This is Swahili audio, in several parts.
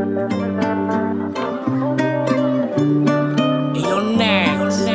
You're next.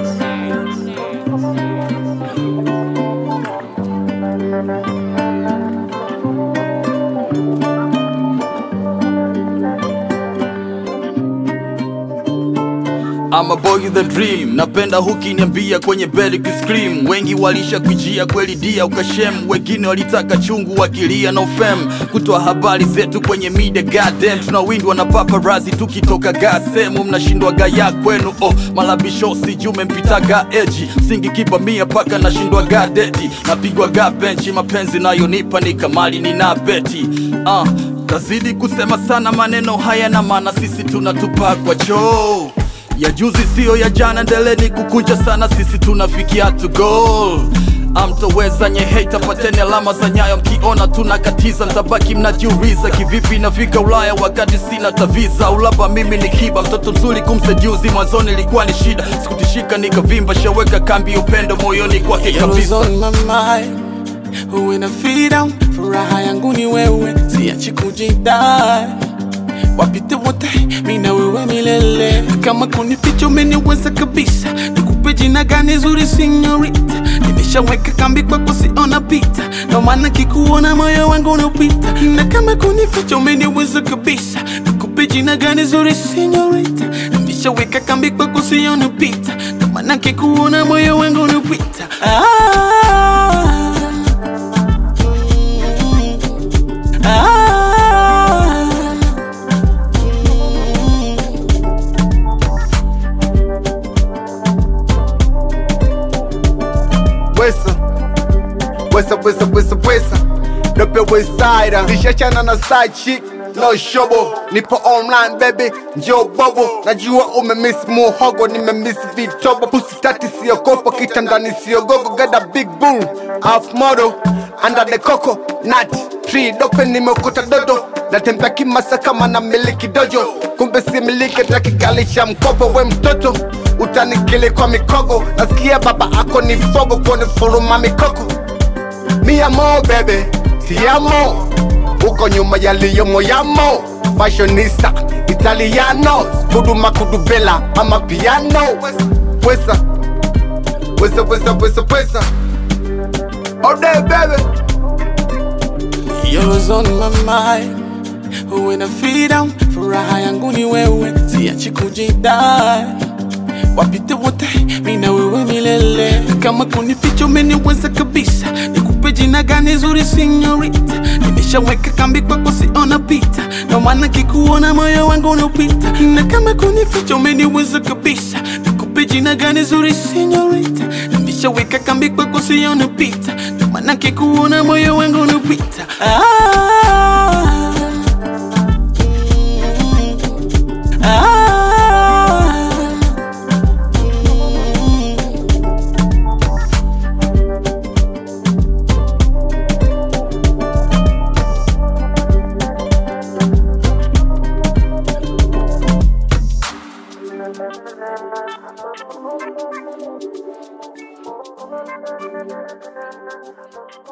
I'm a boy with a dream, napenda hukiniambia kwenye bed ukiscream. Wengi walisha kujia kweli dia ukashem, wengine walitaka chungu wakilia no fam. Kutoa habari zetu kwenye media goddamn, tunawindwa na paparazzi tukitoka ga sehemu, mnashindwa gaya kwenu oh, malabisho sijume mpitaga eji, singi kipa mia paka nashindwa ga dedi, napigwa ga benchi, mapenzi nayonipa ni kamali nina beti uh, tazidi kusema sana maneno haya na maana sisi tunatupa kwa choo ya juzi siyo ya jana, ndeleni kukunja sana, sisi tunafikia to goal. Amtoweza nye hate, pateni alama za nyayo, mkiona tunakatiza, mtabaki mnajiuliza kivipi nafika Ulaya wakati sina taviza. Ulaba mimi ni kiba, mtoto mzuri kumseduzi, mwanzoni ilikuwa ni shida, sikutishika nikavimba, shaweka kambi upendo moyoni kwake Yellow's kabisa. on my mind When I feel down Furaha yangu ni wewe Siachi kujidai Wapite wote mi na wewe milele Kama kunificha umeniweza kabisa Nikupe jina gani zuri sinyorita Nimeshaweka kambi kwako siona pita Ndo maana kikuona moyo wangu unapita Na kama kunificha umeniweza kabisa Nikupe jina gani zuri sinyorita Nimeshaweka kambi kwako siona pita Ndo maana kikuona moyo wangu unapita ah, ah, Wesa Wesa wesa wesa wesa Dope westside Nishachana na side chick No shobo Nipo online baby Njoo bobo Najua umemiss muhogo Nimemiss vitobo Pussy tati siogopa Kitandani siogogo Got a big boom Half model Under the coco Nut Tree dope nimekuta dodo Natembea kimasa kama na miliki dojo Kumbe si miliki takigali cha mkopo We mtoto utanikili kwa mikogo Nasikia baba ako ni fogo Kone furuma mikoko Mi amo bebe Ti amo Uko nyuma yaliyomo yamo Fashionista Italiano Kuduma kudubela Ama piano Wesa Wesa wesa wesa wesa All day baby Yellow's on my mind When I feel down Furaha yangu ni wewe Siachi kujidai Wapite wote mi na wewe milele Kama kunificha umeniweza kabisa Nikupe jina gani zuri sinyorita Nimeshaweka kambi kwako siona pita Ndo maana kikuona moyo wangu unapita Na kama kunificha umeniweza kabisa Nikupe jina gani zuri sinyorita Nimeshaweka kambi kwako siona pita Ndo maana kikuona moyo wangu unapita ah, ah, Thank you.